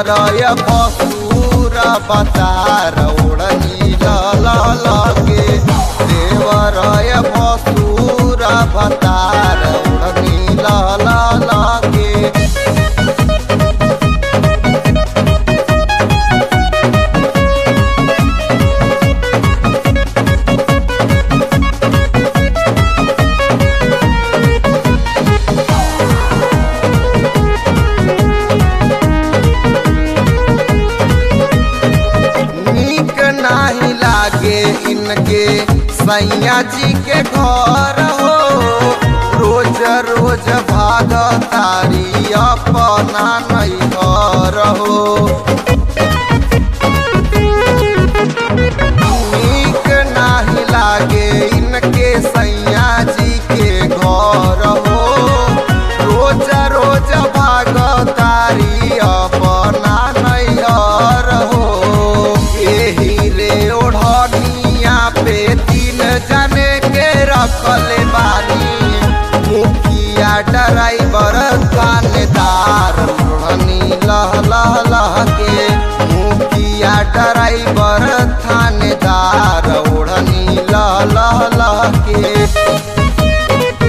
देवरय बसूर बतार ओढ़नी लगे देवरय बसूर बतार ओढ़नी लगे नीक नाही लागे इनके सैया जी के घर हो रोज रोज भाग तारी अपना नहीं घर हो नीक नाही लागे इनके सैया जी के घर हो रोज रोज भाग तारी अपना नैहर हो एही रे ओढ़निया पे तीन जने के रखले बानी मुखिया ड्राइवर थानेदार ओढ़नी लह लह लह के मुखिया ड्राइवर थानेदार ओढ़नी लह लह लह के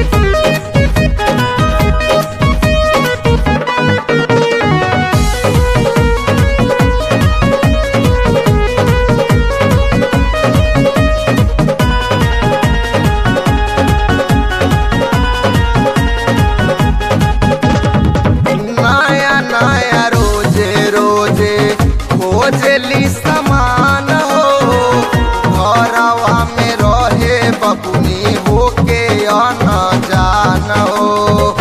नया नया रोजे रोजे खोजली समान हो घरवा में रहे बबुनी होके अन जान हो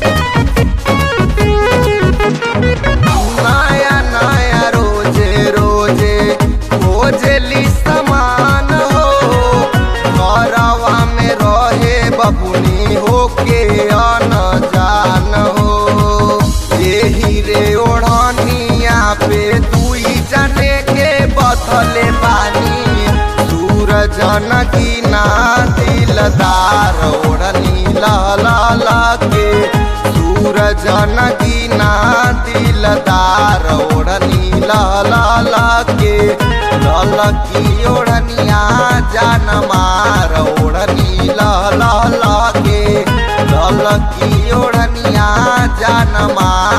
नया नया रोजे रोजे खोजली समान हो घरवा में रहे बबुनी होके अन जान हो यही रे ओढ़निया पे दुई जने के बथले बानी सूरज की ना दिलदार ओढ़नी ला के सूरज की ना दिलदार ओढ़नी ला के ललकी ओढ़निया जान मार ओढ़नी ला के ललकी ओढ़निया जान मार